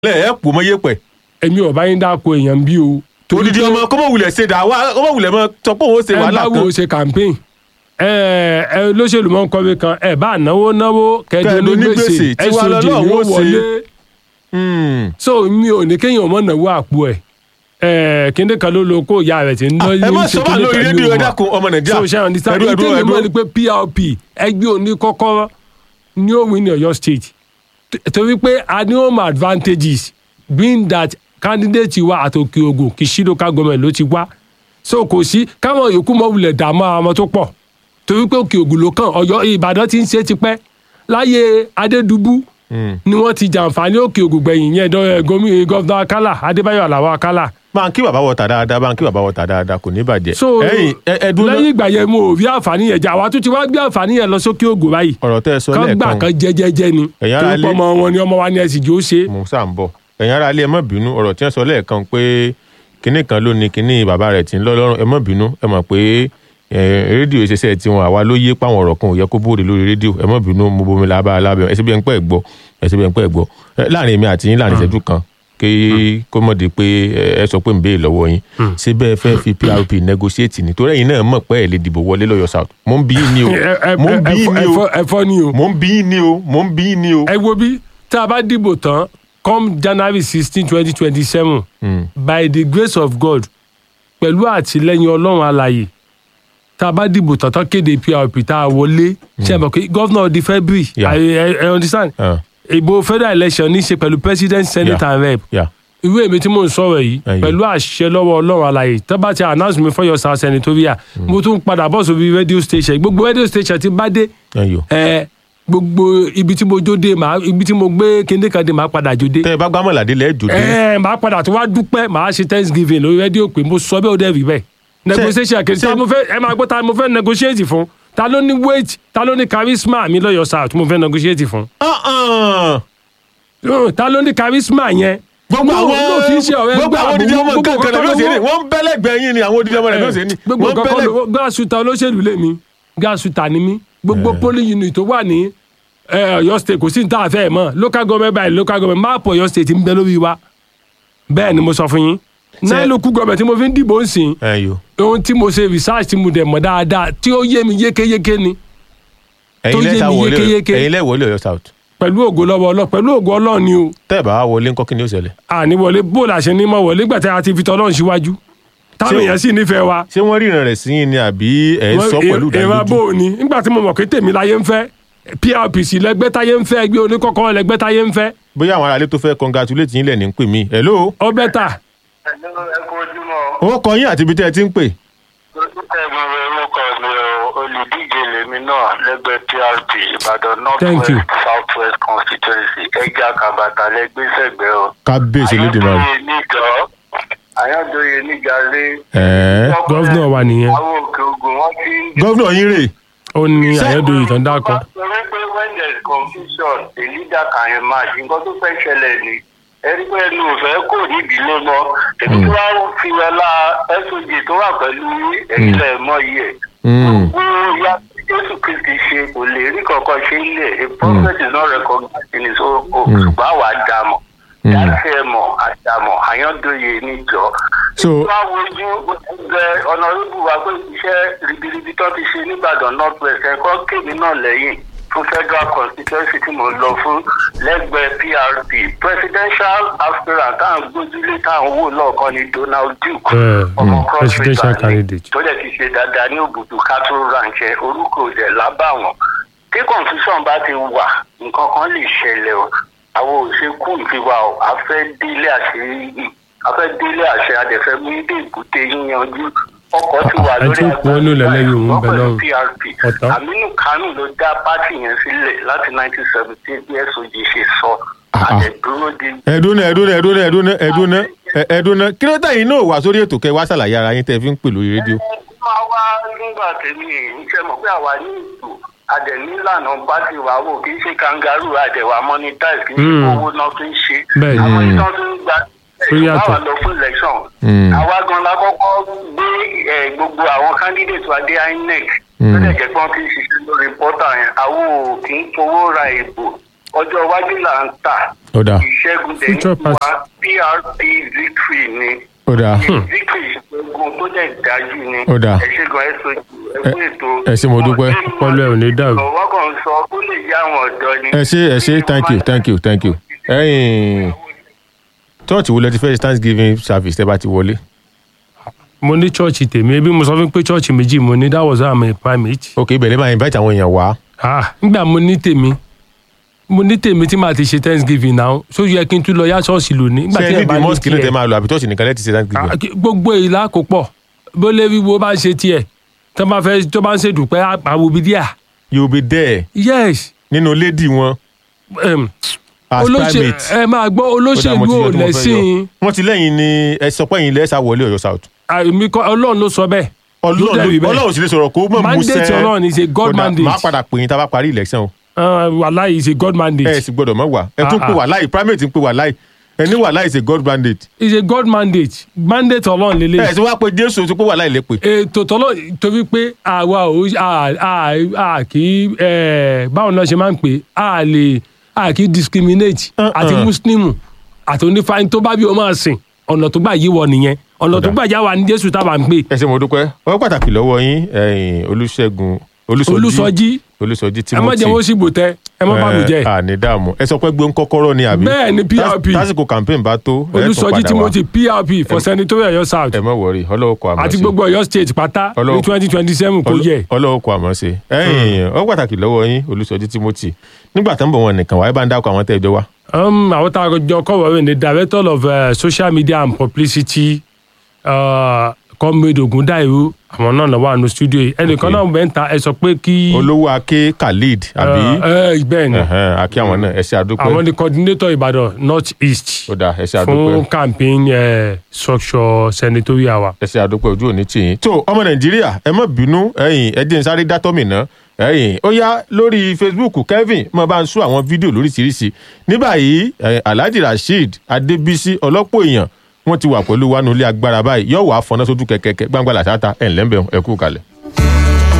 lẹ ẹ pò mọ yẹpẹ èmi ò bá yín dáko èèyàn bí o. odidi ọmọ kọ́mọ wulẹ̀ ṣe dà wá kọ́mọ wulẹ̀ mọ sọ pé òun ṣe ẹ wàhálà bá kan wo ṣe campaign ẹ ẹ lóṣèlú mọ kọ́wé kan ẹ bá náwó náwó kẹdùn Kẹ́dùn ní ní gbèsè gbèsè, tí wàá SOG lọ́lọ́run ni ó ó ṣe. wọlé Hmm. so mi ò ní kéèyàn mọ̀ náwó àpò ẹ̀ ẹ kíndé kan ló lo kó ìyá rẹ̀ tí ń lọ ẹ má sọ bá lórí rédíò ẹ dákun ọmọ nàìjíríà so ṣe understand ẹdún ẹdún ìtẹ́mi mọ̀ ẹdún ni pé PRP ẹgbẹ́ òní kọ́kọ́rọ́ ní ó win ní Ọ̀yọ́ state T- torí pé a ní home advantages being that candidate wa àtòkè ogun kì í sí local government ló ti wá so kò sí káwọn yòókù mọ̀ wulẹ̀ dààmú àwọn ọmọ tó pọ̀ torí pé òkè ogun ló kàn Ọ̀yọ́ Ìbàdàn ti ń ṣe tipẹ́ láyé Adédùbú ni wọ́n ti jàǹfààní òkè ogun gbẹ̀yìn yẹn dọ́- gómìnà gọ́fúnà Akálà Adébáyọ̀ Aláwọ̀ Akálà báńkì bàbá wọta dáadáa báńkì bàbá wọta dáadáa kò ní bàjẹ́ so ẹ̀yin ẹ- ẹdún náà lẹ́yìn ìgbà yẹn mo ò rí àǹfààní yẹn jà wá tún ti wá gbé àǹfààní yẹn lọ sókè ògùn báyìí ọ̀rọ̀ tẹ́ ẹ sọ kán gbà lẹ́ẹ̀kan kan jẹ́jẹ́jẹ́ ni Ẹ̀yin ará torí ilé- pé ọmọ wọn ni ọmọ wa ni ẹ sì jó ṣe. mo sá ń bọ̀ ẹ̀yin ará ilé ẹ má bínú ọ̀rọ̀ tí wọ́n sọ lẹ́ẹ̀kan pé kinní kan ló ní kinní bàbá rẹ̀ tí ń lọ lọ́rùn ẹ má bínú ẹ mọ̀ pé eh, rédíò ìṣẹ̀ṣẹ̀ tiwọn àwa ló yé páwọn ọ̀rọ̀ kan ò yẹ kó bóde lórí rédíò ẹ má bínú mo bomi lábá alábẹ́ ẹ sì bí ẹ ń pẹ́ gbọ́ ẹ sì bí ẹ ń pẹ́ gbọ́ Eh, láàrin èmi àti yín láàrin ìṣẹ́jú kan kí kó mọ̀ di pé eh, ẹ sọ pé ń béè lọ́wọ́ yín ṣé bẹ́ẹ̀ fẹ́ fi PRP negotiate ni torí ẹ̀yin náà mọ̀ pé ẹ̀ lè dìbò wọlé lọ́yọ̀ south mo ń bí yín ni o Ẹ- ẹ- mo ń bí yín ni o ẹ̀fọ́- ẹ̀fọ́ ni o mo ń bí yín ni o mo ń bí yín ni o. ẹ wo bí tá a bá dìbò tán come January sixteen twenty twenty seven Hmm. by the grace of God pẹ̀lú àtìlẹ́yìn Ọlọ́run alààyè tá a bá dìbò tán tán kéde PRP tá a wọlé ṣe é mọ̀ pé governor di February Yeah. I, I, I understand Ah, ìbò federal election ní í ṣe pẹ̀lú president senate Yeah. and rep yeah. ìwé mi tí mò ń sọ̀rọ̀ yìí Ẹyọ. pẹ̀lú àṣẹ lọ́wọ́ ọlọ́run àlàyé tó bá ti announce mi fọ́yọ̀ south senatorial mo tún padà bọ̀ sórí radio station gbogbo radio station ti bá dé Ẹyọ. ẹ gbogbo ibi tí mo jó dé màá ibi tí mo gbé kéde kan dé màá padà jó dé tẹ ẹ bá gbámọ̀ládé lẹ́ẹ̀jọ́ dé. ẹ màá padà tó wá dúpẹ́ màá ṣe thanksgiving lórí radio pé mo sọ bẹ́ẹ̀ ó dẹ̀ rí bẹ́ẹ̀ negotiation kejì ta mo fẹ́ ẹ máa gbọ́ ta mo fẹ́ negotiate fún ta ló ní weight ta ló ní charisma mi lọ́yọ̀ south mo fẹ́ negotiate fún Uh-uh. Yóò, ta ló ní charisma yẹn gbogbo No, àwọn no, kì í ṣe ọ̀rẹ́ gbogbo gbà àwọn odidi ọmọ gbogbo nǹkan kan nǹkan ló ṣe ní lọ́wọ́. wọ́n ń bẹ́lẹ̀gbẹ́ yín ni àwọn odidi ọmọ rẹ̀ ló ṣe ní. gbogbo wọ́n ń nǹkan kọ́ bẹ́lẹ̀- ló gáàsùtà olóṣèlú lè mi gáàsùtà ni mí gbogbo polling unit tó wà ní eh, Ọ̀yọ́ state kò sí ní tá a fẹ́ mọ̀ local government by local government máàpù Ọ̀yọ́ state ń bẹ lórí wa bẹ́ẹ̀ ni mo sọ fún yín náà local government tí mo fi ń dìbò ń sìn Ẹyọ. ohun tí mo ṣe research tí mo dẹ̀ mọ̀ dáadáa tí ó yé mi yékéyéké ni ẹ̀yin tó yé lẹ́ta mi wọlé yékéyéké. ẹ̀yin lẹ́ wọlé Ọ̀yọ́ south pẹ̀lú ògo lọ́wọ́ ọlọ́ pẹ̀lú ògo ọlọ́run ni o tẹ́ ẹ̀ bá wá wọlé ńkọ́ kí ni ó ṣẹlẹ̀. àní wọlé bó la ṣe ní mọ̀ wọlé gbàtẹ́ àti fi tọ́lọ́run síwájú táwọn Ṣé- èèyàn sì nífẹ̀ẹ́ wa ṣé wọ́n ríran rẹ̀ sí yín ni àbí ẹ̀ ń sọ pẹ̀lú ìran bò ìdánilójú. ní nígbà tí mo mọ̀ pé tèmi láyé ń fẹ́ PRPC lẹgbẹ́ táyé ń fẹ́ ẹgbẹ́ oníkọ́kọ́ lẹgbẹ́ táyé ń fẹ́ bóyá àwọn aráalé tó fẹ́ congratulate yín lẹ̀ ní ń pè mí. hello. ọbẹ̀ tà Ẹ̀lú ẹ̀kú ojúmọ́. owó kọ yín àti ibi tẹ́ ẹ ti ń pè. Ẹ̀gbọ́n rẹ̀ orúkọ mi o, olùdíje lèmi náà lẹ́gbẹ́ PRP Ìbàdàn North Thank you. West South West Constituency ẹja kàbàtà lẹ́gbẹ́sẹ̀gbẹ́ o. kábíyèsí lódìmọ̀ rẹ̀. Àyàndóye níjọ, Àyàndóye níjàlé. ẹ̀ẹ́ gọ́vnọ̀ wa nìyẹn Àwọn òkè ogun wọ́n ti ń gọ́vnọ̀ yín rè. ó ní àyẹ̀dọ̀ ìtàn dákọ̀ Torí pé when there is confusion, a leader can emerge. Nǹkan tó fẹ́ ṣẹlẹ̀ ni. Ẹni pé ẹnu ò fẹ́ kò ní ìdílé mọ́. Èmi tí wàá fi ọlá SOG tó wà pẹ̀lú ẹ̀yìn lẹ̀ mọ́ yìí ẹ̀. Mm. Gbogbo ya Jésù Kristi ṣe kò lè rí kankan ṣe ilé. A prophet is not recognized in his own home. Ṣùgbọ́n àwa dàmọ̀. Dáṣe ẹ̀mọ̀ àdàmọ̀ àyàndóye níjọ. so Wá wojú ẹgbẹ́ ọ̀nàrúbù wa pé iṣẹ́ ribiribi tó ti ṣe nígbàdàn north west ẹ̀kọ́ kéde náà lẹ́yìn fún federal constituency tí mo lọ fún lẹ́gbẹ̀ẹ́ PRP presidential aspirant tá à ń gbójúlé tá à ń wò lọ́ọ̀kan ní Donald Duke Eh, ọmọ mm, cross presidential river ni candidate. tó dẹ̀ ti ṣe dáadáa ní òbùdó cattle ranch ẹ̀ orúkọ òdẹ̀ lábàwọ̀n tí confusion bá ti wà nǹkan kan lè ṣẹlẹ̀ o àwọn òṣèkú ìfiwà o a fẹ́ délé àṣírí a fẹ́ délé àṣẹ adẹ̀fẹ́ mú ilé ìbúté yíyanjú ọkọ̀ ti wà ẹ lórí tún pọ̀ nù lẹ́lẹ́yìn òun bẹ̀ lọ́rùn. PRP Ọ̀tán. Aminu Kanu ló dá pátì yẹn sílẹ̀ láti 1917 bí SOG ṣe sọ Ah, ah. àdẹ̀dúró di ẹ̀dúnà ẹ̀dúnà ẹ̀dúnà ẹ̀dúnà ẹ̀dúnà ẹ̀dúnà kí ló tẹ̀yìn náà wà sórí ètò kẹ́ wá ṣàlàyé ara yín tẹ́ fi ń pè lórí rédíò. máa wá nígbà tèmi ìṣe mọ̀ pé àwa ní ìtò àdẹ̀nílànà pátì wa wò kì í ṣe kangaroo àdẹ̀wà monetize kì í ṣe Mm. owó náà fi ń ṣe Bẹ́ẹ̀ ni. àwọn ìtàn tó ń gba Ó yàtọ̀. báwa lọ fún election Mm. àwa gan la kọ́kọ́ gbé eh, gbogbo àwọn candidate wa dé INEC Mm. tó dẹ̀ jẹ́ pé wọ́n ti ń ṣiṣẹ́ lórí pọ́tà yẹn àwọn ò kì í fowó ra ìbò ọjọ́ iwájú là ń tà ó dáa ìṣẹ́gun dẹ̀ Future ní wa party. PRP victory ni ó dáa victory ìṣẹ́gun tó dẹ̀ dájú ni Ó dáa. ẹ ṣe gan ẹ sojú ẹ kú ètò ẹ ṣé, mo dúpẹ́. Ọpọlọ ẹ̀ ò ní dàrú. ọwọ́ kan sọ kó lè yá àwọn ọ̀dọ́ ni. ẹ ṣe ẹ ṣe thank you thank you thank you ẹ̀yin church wo lẹ ti fẹ́ ṣe thanksgiving service tẹ́ bá ti wọlé mo ní chọ́ọ̀chì tèmi ebi mo sọ fún pé chọ́ọ̀chì méjì mo ní that was how I'm a primate. ok ibẹ̀ lè máa invite àwọn èèyàn wá ah nígbà mo ní tèmi mo ní tèmi tí màá ti ṣe thanksgiving náà so yẹ kí n tún lọ yá ṣọ́ọ̀ṣì lónìí. nígbà ṣé tí ẹ ẹ bá níbi ní mosque náà tiẹ̀. tẹ́ máa lọ àbí church nìkan lẹ́ ti ṣe Ah, thanksgiving kí- gbogbo ìlà kò pọ̀ bó lè wíwo bá ń ṣe tiẹ̀ tó bá fẹ́ tó bá ń ṣèdùpẹ́ àwòbídíà you be there yes nínú lady wọn um, as olóṣè primate. ẹ máa gbọ́ Ó dáa, mo olóṣèlú ti yọ ò tí mo fẹ́ lẹ́sìn yọ. wọ́n ti lẹ́yìn ni ẹ sọ pé ẹ̀yin lẹ́sà wọlé Ọ̀yọ́ south àmì kọ́ ọlọ́run ló sọ bẹ́ẹ̀ ló dẹ̀ rí ọlọ́run bẹ́ẹ̀. ọlọ́run sì lè sọ̀rọ̀ kó mọ̀ mú mandate ọlọ́run is a god mandate máa padà pè yín tá a bá parí election o Ah, wàláhì is a god ẹ mandate sì gbọ́dọ̀ mọ̀ wá ẹ tún Ah, pè ah. wà láì primate ń pè wà láì ẹ ní wà láì ṣe god mandate is a god mandate mandate ọlọ́run lélẹ̀ ẹ sì wá pé Jésù ti pé wà láì lè pè ètò tọ́lọ́ torí pé àwa ò à à à kì í ẹ̀, báwo náà ṣe máa ń pè é, à lè à kì í discriminate Uh-uh. àti muslim àti onífàáyín tó bá bí o máa sìn ọ̀nà tó gbà yí wọ nìyẹn ọ̀nà tó Ọ̀dà. gbà já wa ní jésù tábà ń pè ẹ ṣé mo dúpẹ́ ọwọ́ pàtàkì lọ́wọ́ yín ẹ̀yin Olúṣẹ́gun olùsọjí Olúsọjí ẹ má Timothy jẹ́ wọ́n sì bò tẹ́ ẹ má bá mi jẹ́ àní dààmú ẹ sọ pé gbé ń kọ́kọ́rọ́ ni àbí Bẹ́ẹ̀ ni, PRP. Tás- tásìkò campaign bá tó ẹ tún olùsọjí padà wá. timothy prp for senatorial Ọ̀yọ́ south ẹ má wọrí ọlọ́wọ́ kọ àmọ́ àti sí gbogbo Ọ̀yọ́ state pátá ní Ọlọ́run- twenty twenty seven kò yẹ. ọlọ́wọ́ kọ àmọ́ sí ẹ̀yin ọwọ́ pàtàkì lọ́wọ́ yín Olúsọjí Timothy nígbà tó ń bọ̀ wọn nìkan wáyé bá ń dákọ̀ àwọn tẹ́ ẹ jọ wá Um, àwọn tá a jọ kọ́ wọ́n ní director of uh, social media and publicity uh, comrade Ogundairu àwọn náà lọ́wọ́ àánú studio yìí ẹnìkan náà bẹ́ẹ̀ ń ta ẹ sọ pé kí. olówó ake Khalid àbí ẹ ẹ bẹ́ẹ̀ ni Ẹ̀hẹ́n, akí àwọn náà ẹ ṣé àdúpẹ́ àwọn ni coordinator Ìbàdàn north east ó dáa ẹ ṣé fún àdúpẹ́ campaign uh, structure senatorial wa. ẹ ṣé àdúpẹ́ ojú òní tì yín tó ọmọ nàìjíríà ẹ má bínú ẹ̀yin ẹ dín in sáré dátọ́mì náà ẹ̀yin ó yá lórí facebook kevin mo bá ń sún àwọn fídíò lóríṣiríṣi ní báyìí ẹ̀yin alhaji rasheed adébísí ọlọ́pọ̀ èèyàn wọ́n ti wà pẹ̀lú wa nulẹ̀ agbára báyìí yóò wá fọná sójú kẹ̀kẹ́ gbangba làṣáta ẹ̀ ńlẹ́ńbẹ̀ ẹ kú kalẹ̀.